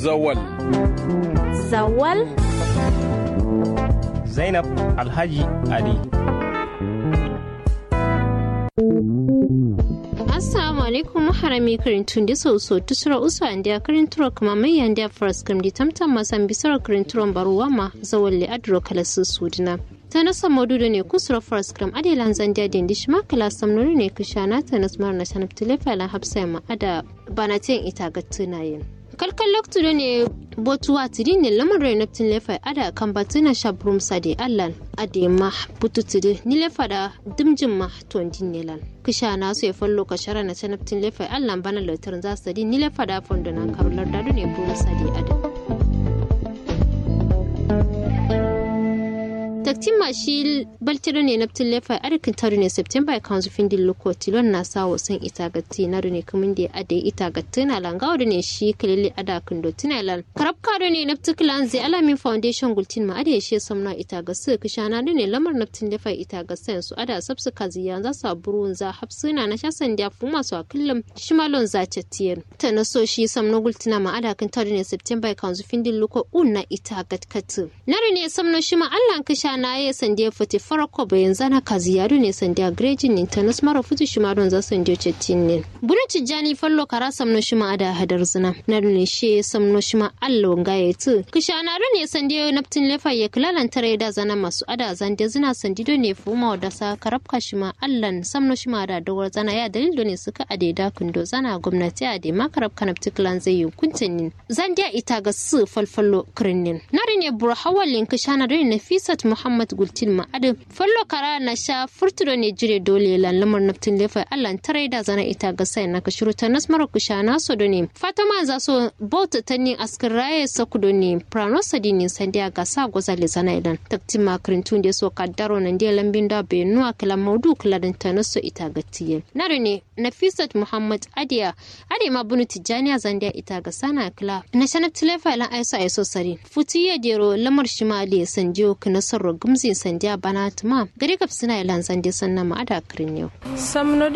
Zawal. Zawal? Zainab Alhaji Ali. assalamu alaikum maharami karintun da so so tusura usu an dia karinturo kuma mai yan dia first kam di tamtam masan bisara karinturon baruwa ma zawalle adro kala su sudina ta nasa modudo ne kusura first kam adelan zandia din dishma kala samnuri ne kushana ta nasmar na shanab tilefa la hapsa ma ada banatin ita ga tunayen kalkan loktudo ne botuwa tiri ne lamarin naftin lefa ada kan batuna shabrum sade allan ade ma bututiri ni lefa da dimjin ma tondin nelan kisha na so ya fallo ka shara na ta naftin lefa allan bana lautar za su ni lefa da fondo na karular dadu ne buru sade ada taktin ma shi baltiro ne na tin lefa arikin taru ne september ya kanzu fin din loko tilon na sa wasan ita gatti na ne kamin da ade ita gatti na langa wadda ne shi kalili ada kindo tinalan karab kado ne na tikilan zai alamin foundation gultin ma ade shi samna ita gasu kishana ne lamar na tin lefa ita gasu su ada sabsu kaziya za su burun za hapsuna na shasan da fu masu akillam shimalon za chatiyar ta na so shi samna gultina ma ada kin taru ne september ya kanzu fin din loko un na ita gatkatu nare ne samna shi ma allan kisha na ya sandiya fati farko bayan zana kazi yaro ne sandiya grejin ne ta nasmara futu shi ma don za sandiyo cettin ne buna cijjani fallo kara samno shi ma ada hadar zina na ne shi samno shi ma allo nga ya tu kisha na ne sandiya naftin lefa ya kilalan tare da zana masu ada zande zina sandido ne fuma da sa karabka shi ma allan samno shi ma da dawar zana ya dalil ne suka ade da kundo zana gwamnati a da makarab kanabti kilan zai yi kuntin zandiya ita ga su falfallo kirinin na ne buru hawalin kisha na ne nafisat muhammad gultin ma'adin fallo kara na sha furtudo ne jire dole lamar naftin lefa allan tarai da zana ita ga sai na kashiru ta nasmar kusha na so do ne fatama za so bauta ta ne askar raye sakudo ne prano sadini sandiya ga sa goza le zana idan taktin makarin tun da so kaddaro nan da lambin da bai nuwa kala maudu kala dan ta naso ita ga tiye nare ne nafisat muhammad adiya ade ma bunu tijaniya zandiya ita ga sana kala na shanab tilefa lan aiso aiso sari futiye dero lamar shimali sanjiyo kinasar gumzin sandiya bana tuma gari kaf suna ilan sandi sannan ma ada kirin yau.